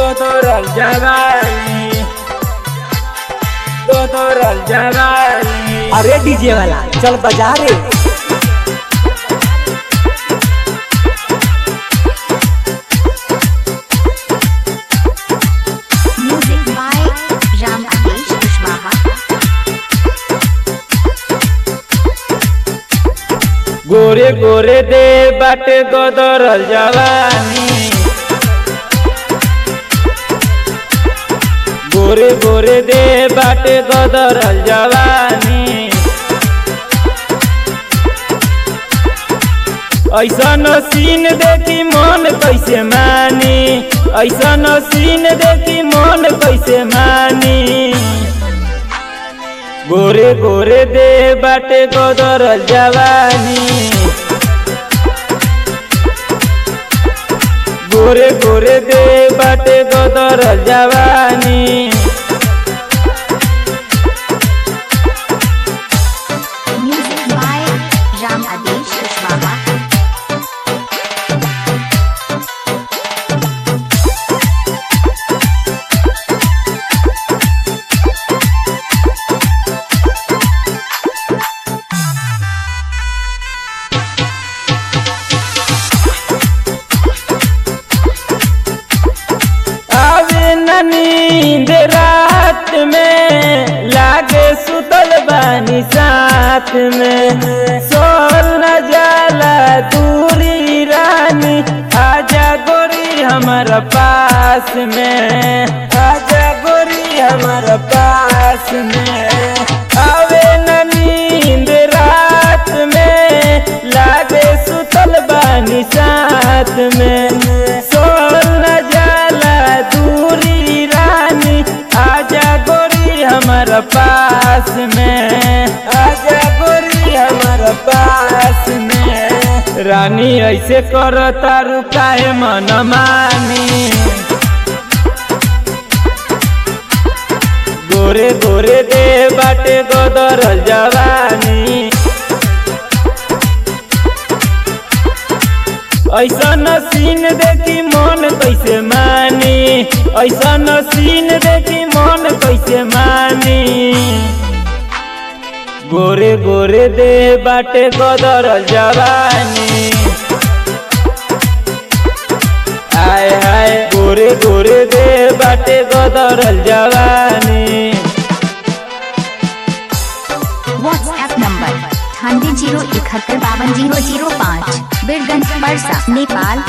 Totoral Jabali Totoral Jabali अरे DJ वाला चल बजा रे Music by Ram Adesh Kushwaha. गोरे गोरे दे बाटे गोदरल जवानी गोरे गोरे दे बाटे गोदरल जवानी ऐसन सीन देखी मन कैसे मानी ऐसन सीन देखी मन कैसे मानी गोरे गोरे दे बाटे गोदरल जवानी गोरे गोरे दे बाटे गोदरल जवानी Music by Ram Adesh Kushwaha. आवे न नींद रात में लागे सुतल बानी साथ में सोल न जाला दूरी रानी आजा गोरी हमारा पास में आजा गोरी हमारा पास में आवे न नींद रात में लागे सुतल बानी साथ में सोल न जाला दूरी रानी आजा गोरी हमारा पास में आजा गोरी हमारा पास में रानी ऐसे कर तारू काहे मन मानी गोरे गोरे दे बाटे गोदर जवानी ऐसन सीन देखी मन कैसे मानी ऐसन सीन देखी मन कैसे मानी गोरे गोरे दे बाटे गोदर जवानी हाय हाय गोरे गोरे दे बाटे गोदर जवानी WhatsApp number अठानवे जीरो इकहत्तर बावन जीरो जीरो पाँच बीरगंज परसा नेपाल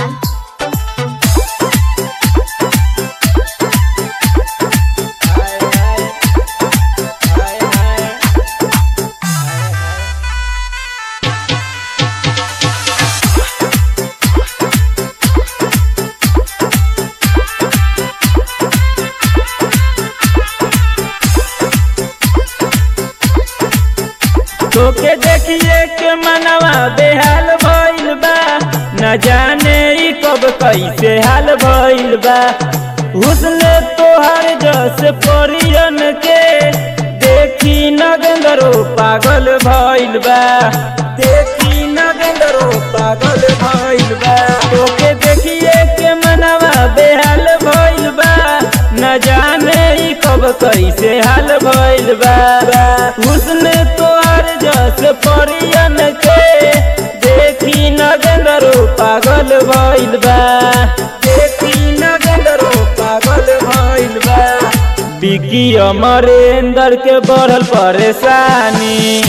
तोके देखिए के मनवा बेहाल भइल बा न जाने ई कब कैसे हाल भइल बा हुस्न तोहर जस परियन के देखी नगंदरो पागल भइल बा देखी नगंदरो पागल भइल बा तोके देखिए के मनवा बेहाल भइल बा न जाने ई कब कैसे हाल भइल बा हुस्न तोहर जस परियन के देखी नगंदरो पागल भइल बा देखी नगंदरो पागल भइल बा बिकी अमरेंद्र के बढ़ल परेशानी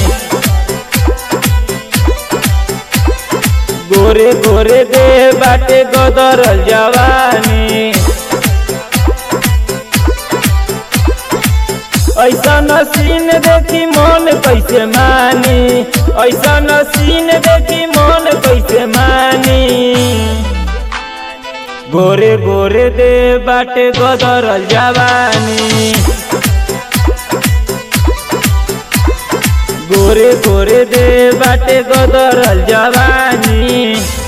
गोरे गोरे दे बाटे गोदरल जवानी ऐसन सीन देखी मन कैसे मानी ऐसन सीन देखी मन कैसे मानी गोरे गोरे दे बाटे गोदरल जवानी गोरे गोरे दे बाटे गोदरल जवानी